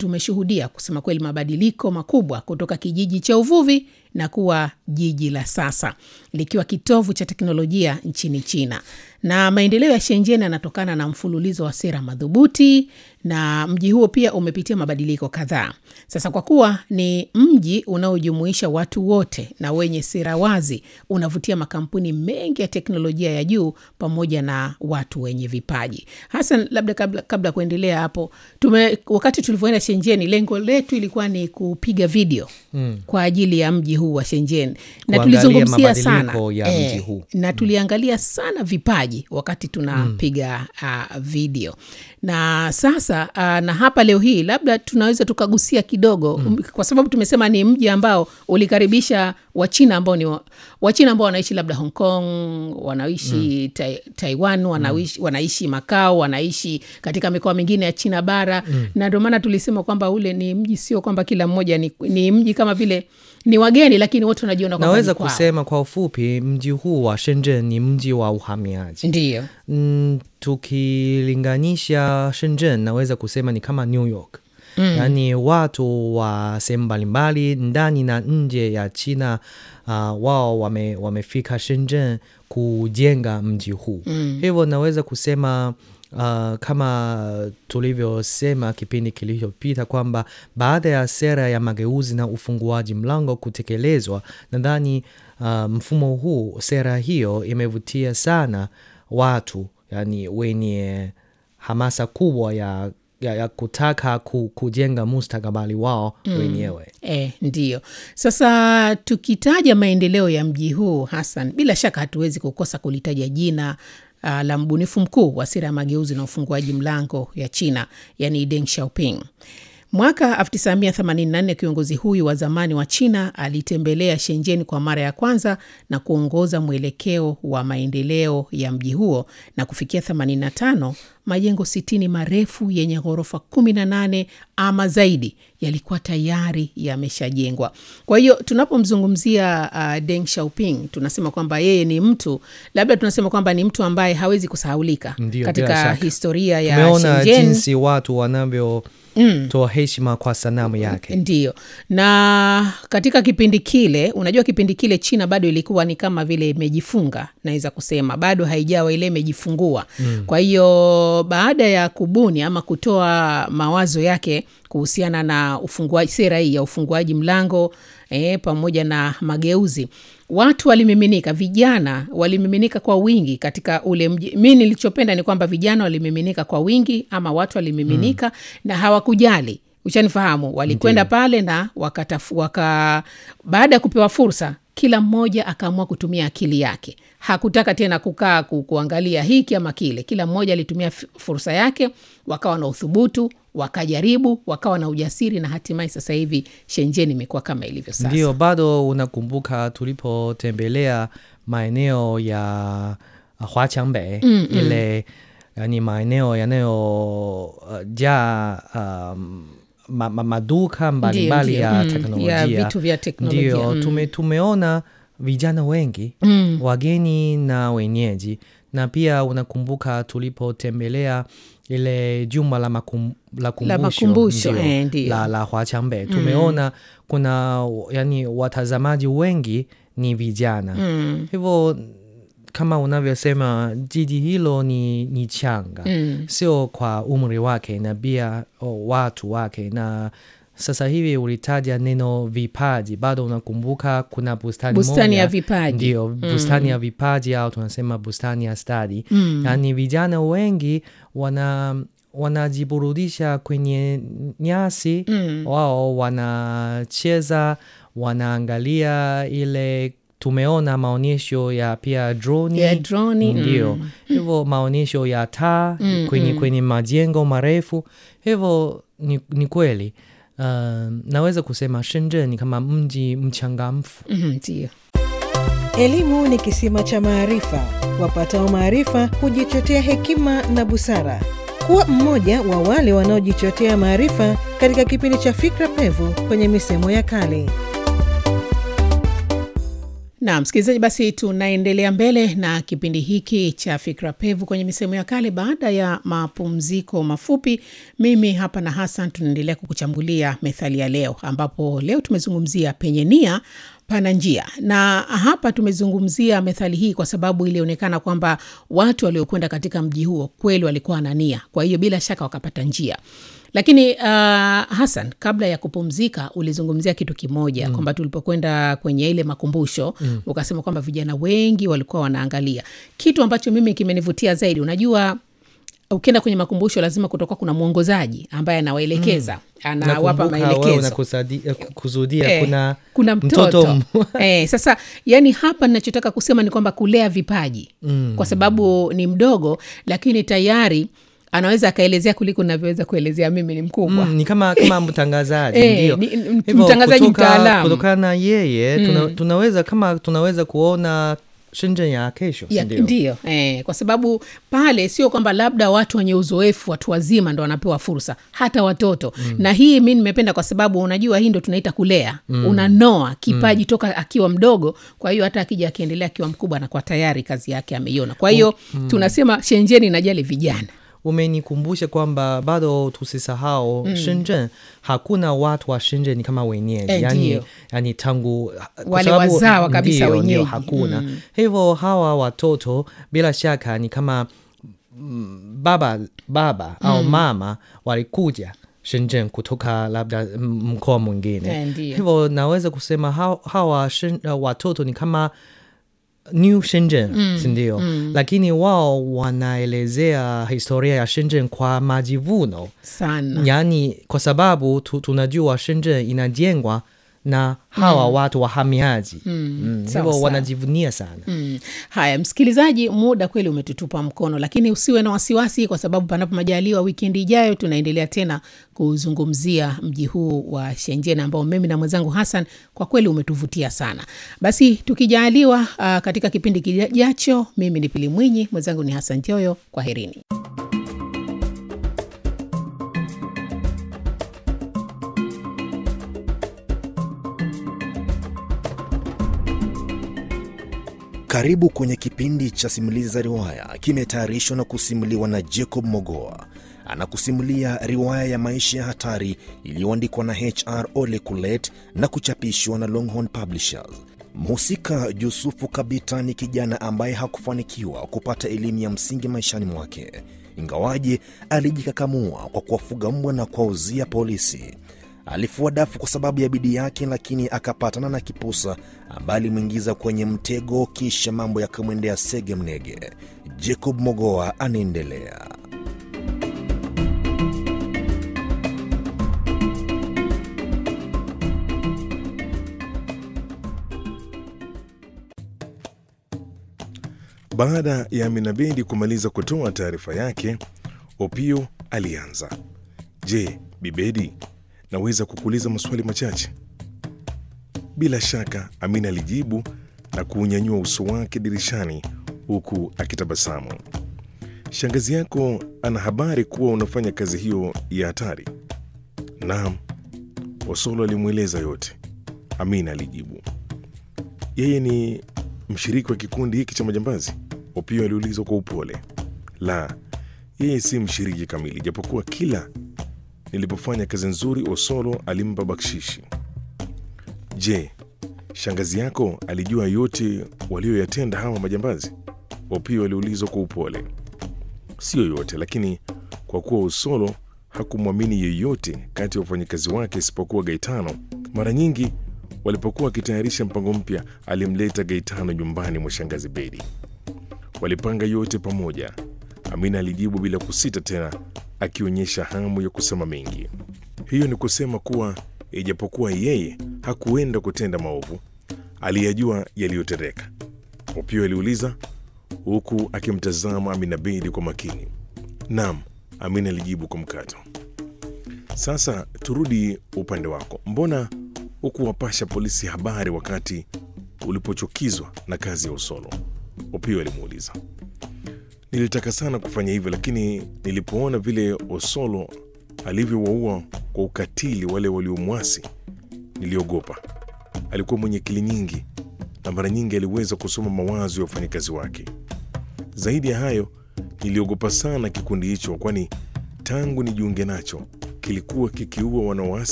tumeshuhudia kusema kweli mabadiliko makubwa kutoka kijiji cha uvuvi na kuwa jiji la sasa likiwa kitovu cha teknolojia nchini China. Na maendeleo ya Shenzhen yanatokana na mfululizo wa sera madhubuti, na mji huo pia umepitia mabadiliko kadhaa. Sasa kwa kuwa ni mji unaojumuisha watu wote na wenye sera wazi, unavutia makampuni mengi ya teknolojia ya juu pamoja na watu wenye vipaji. Hasan, labda kabla, kabla ya kuendelea hapo tume, wakati tulivyoenda Shenzhen, lengo letu ilikuwa ni kupiga video mm. kwa ajili ya mji huu wa Shenzhen na Kuangalia tulizungumzia sana mabadiliko ya mji huu. na tuliangalia sana vipaji wakati tunapiga uh, video na sasa uh, na hapa leo hii labda tunaweza tukagusia kidogo mm. kwa sababu tumesema ni mji ambao ulikaribisha wachina ambao ni wa- wachina ambao wanaishi labda hong kong wanaishi mm. tai, taiwan wanaishi, wanaishi makao wanaishi katika mikoa mingine ya china bara mm. na ndio maana tulisema kwamba ule ni mji sio kwamba kila mmoja ni, ni mji kama vile ni wageni lakini wote wanajiona kwamba naweza ni kwao. kusema kwa ufupi mji huu wa Shenzhen ni mji wa uhamiaji ndiyo mm, tukilinganisha Shenzhen naweza kusema ni kama New York mm. yaani watu wa sehemu mbalimbali ndani na nje ya China uh, wao wame, wamefika Shenzhen kujenga mji huu mm. hivyo naweza kusema Uh, kama tulivyosema kipindi kilichopita kwamba baada ya sera ya mageuzi na ufunguaji mlango kutekelezwa, nadhani uh, mfumo huu, sera hiyo imevutia sana watu yani wenye hamasa kubwa ya, ya, ya kutaka ku, kujenga mustakabali wao wenyewe. E, ndiyo. Sasa tukitaja maendeleo ya mji huu Hassan, bila shaka hatuwezi kukosa kulitaja jina uh, la mbunifu mkuu wa sera ya mageuzi na ufunguaji mlango ya China, yani Deng Xiaoping. Mwaka 1984 kiongozi huyu wa zamani wa China alitembelea Shenzhen kwa mara ya kwanza na kuongoza mwelekeo wa maendeleo ya mji huo, na kufikia 85 majengo 60 marefu yenye ghorofa 18 ama zaidi yalikuwa tayari yameshajengwa. Kwa hiyo tunapomzungumzia uh, Deng Xiaoping tunasema kwamba yeye ni mtu labda tunasema kwamba ni mtu ambaye hawezi kusahaulika Ndiyo, bila katika shaka. historia ya Tumeona Shenzhen. jinsi watu wanavyotoa heshima kwa sanamu yake. Ndiyo, na katika kipindi kile, unajua kipindi kile China bado ilikuwa ni kama vile imejifunga, naweza kusema bado haijawa ile imejifungua. Kwa hiyo baada ya kubuni ama kutoa mawazo yake kuhusiana na ufunguaji, sera hii ya ufunguaji mlango eh, pamoja na mageuzi, watu walimiminika, vijana walimiminika kwa wingi katika ule mji. Mi nilichopenda ni kwamba vijana walimiminika kwa wingi, ama watu walimiminika na hawakujali Ushanifahamu, walikwenda pale na wakatafu, waka, baada ya kupewa fursa, kila mmoja akaamua kutumia akili yake. Hakutaka tena kukaa ku, kuangalia hiki ama kile. Kila mmoja alitumia f- fursa yake, wakawa na uthubutu, wakajaribu, wakawa na ujasiri, na hatimaye sasa hivi Shenzhen imekuwa kama ilivyo sasa. Ndio, bado unakumbuka tulipotembelea maeneo ya Huaqiangbei ile yani maeneo yanayojaa um, ma, ma, maduka mbalimbali ndio, ya mm, teknolojia ya vitu vya teknolojia, Ndio, mm. tume, tumeona vijana wengi wageni na wenyeji, na pia unakumbuka tulipotembelea ile jumba la, makum, la kumbusho, makumbusho, ndio, eh, ndio. la, la Huaqiangbei tumeona kuna yani watazamaji wengi ni vijana Mm, hivyo kama unavyosema jiji hilo ni, ni changa mm. sio kwa umri wake na pia oh, watu wake na sasa hivi ulitaja neno vipaji bado unakumbuka kuna bustani Bustani moja, ya vipaji. ndio bustani ya vipaji au tunasema bustani ya stadi Mm. yaani vijana wengi wana wanajiburudisha kwenye nyasi Mm. wao wanacheza wanaangalia ile tumeona maonyesho ya pia droni Ya droni, ndio mm. hivyo maonyesho ya taa Mm, kwenye, mm. kwenye majengo marefu hivyo ni, ni kweli uh, naweza kusema Shenzhen ni kama mji mchangamfu Mhm, Ndio. Elimu ni kisima cha maarifa. Wapatao maarifa hujichotea hekima na busara. Kuwa mmoja wa wale wanaojichotea maarifa katika kipindi cha Fikra Pevu kwenye misemo ya kale. Na msikilizaji, basi tunaendelea mbele na kipindi hiki cha Fikra Pevu kwenye misemo ya kale. Baada ya mapumziko mafupi, mimi hapa na Hassan tunaendelea kukuchambulia methali ya leo, ambapo leo tumezungumzia penye nia pana njia, na hapa tumezungumzia methali hii kwa sababu ilionekana kwamba watu waliokwenda katika mji huo kweli walikuwa na nia, kwa hiyo bila shaka wakapata njia lakini uh, Hassan, kabla ya kupumzika ulizungumzia kitu kimoja mm. kwamba tulipokwenda kwenye ile makumbusho mm. ukasema kwamba vijana wengi walikuwa wanaangalia kitu ambacho mimi kimenivutia zaidi. Unajua, ukienda kwenye makumbusho lazima kutoka kuna mwongozaji ambaye anawaelekeza mm. anawapa maelekezo kusudia Eh, kuna, kuna mtoto, m- eh, sasa yani hapa nachotaka kusema ni kwamba kulea vipaji mm. kwa sababu ni mdogo lakini tayari anaweza akaelezea kuliko navyoweza kuelezea mimi ni mkubwa Mm, ni kama kama mtangazaji Eh, ndio. ni- n- Hivyo mtangazaji kutoka- mtaalamu. Kutokana na yeye tuna, tunaweza kama tunaweza kuona Shenzhen ya kesho si Ya, ndio? ndio eh, kwa sababu pale sio kwamba labda watu wenye uzoefu watu wazima ndo wanapewa fursa hata watoto mm. na hii mi nimependa kwa sababu unajua hii ndo tunaita kulea mm. unanoa kipaji mm. toka akiwa mdogo kwa hiyo hata akija akiendelea akiwa mkubwa anakuwa tayari kazi yake ameiona kwa hiyo mm. tunasema shenjeni inajali vijana umenikumbusha kwamba bado tusisahau mm. Shenzhen hakuna watu wa Shenzhen kama wenyeji Eh, yani, ndio. yani tangu kwa Wale sababu- wazawa kabisa ndio, wenyeji. ndio, hakuna Mm. hivyo hawa watoto bila shaka ni kama mm, baba baba au mama walikuja Shenzhen kutoka labda mm, mkoa mwingine Eh, ndio. hivyo naweza kusema hawa, hawa Shen- uh, watoto ni kama New Shenzhen mm, sindio? Mm. Lakini wao wanaelezea historia ya Shenzhen kwa majivuno, sana yaani kwa sababu tu, tunajua Shenzhen inajengwa na hawa watu wahamiaji mm. mm. sawa, hivyo sawa. wanajivunia sana Mm. Haya, msikilizaji, muda kweli umetutupa mkono, lakini usiwe na wasiwasi, kwa sababu panapo majaliwa, wikendi ijayo tunaendelea tena kuzungumzia mji huu wa Shenzhen ambao mimi na mwenzangu Hassan kwa kweli umetuvutia sana. Basi tukijaliwa, uh, katika kipindi kijacho, mimi ni Pili Mwinyi, mwenzangu ni Hassan Joyo. Kwaherini. Karibu kwenye kipindi cha simulizi za riwaya, kimetayarishwa na kusimuliwa na Jacob Mogoa. Anakusimulia riwaya ya maisha ya hatari iliyoandikwa na HR Ole Kulet na kuchapishwa na Longhorn Publishers. Mhusika Yusufu Kabita ni kijana ambaye hakufanikiwa kupata elimu ya msingi maishani mwake, ingawaje alijikakamua kwa kuwafuga mbwa na kuwauzia polisi. Alifua dafu kwa sababu ya bidii yake, lakini akapatana na kipusa ambaye alimwingiza kwenye mtego, kisha mambo yakamwendea sege mnege. Jacob Mogoa anaendelea. Baada ya Aminabedi kumaliza kutoa taarifa yake, Opio alianza. Je, Bibedi, naweza kukuuliza maswali machache? Bila shaka, Amina alijibu na kuunyanyua uso wake dirishani huku akitabasamu. Shangazi yako ana habari kuwa unafanya kazi hiyo ya hatari? Naam, Osolo alimweleza yote. Amina alijibu. Yeye ni mshiriki wa kikundi hiki cha majambazi? Opio aliulizwa kwa upole. La, yeye si mshiriki kamili, japokuwa kila nilipofanya kazi nzuri Osolo alimpa bakshishi. Je, shangazi yako alijua yote walioyatenda hawa majambazi? Opio aliulizwa kwa upole. Siyo yote, lakini kwa kuwa Osolo hakumwamini yeyote kati ya wafanyakazi wake isipokuwa Gaetano, mara nyingi walipokuwa wakitayarisha mpango mpya, alimleta Gaetano nyumbani mwa shangazi Bedi. Walipanga yote pamoja. Amina alijibu bila kusita tena, akionyesha hamu ya kusema mengi. Hiyo ni kusema kuwa ijapokuwa yeye hakuenda kutenda maovu, aliyajua yaliyotendeka. Opio aliuliza huku akimtazama Amina Bedi kwa makini. Naam, Amina alijibu kwa mkato. Sasa turudi upande wako, mbona hukuwapasha polisi habari wakati ulipochukizwa na kazi ya Usolo? Opio alimuuliza. Nilitaka sana kufanya hivyo, lakini nilipoona vile Osolo alivyowaua kwa ukatili wale waliomwasi, niliogopa. Alikuwa mwenye akili nyingi na mara nyingi aliweza kusoma mawazo ya wafanyakazi wake. Zaidi ya hayo, niliogopa sana kikundi hicho, kwani tangu nijiunge nacho kilikuwa kikiua wanawasi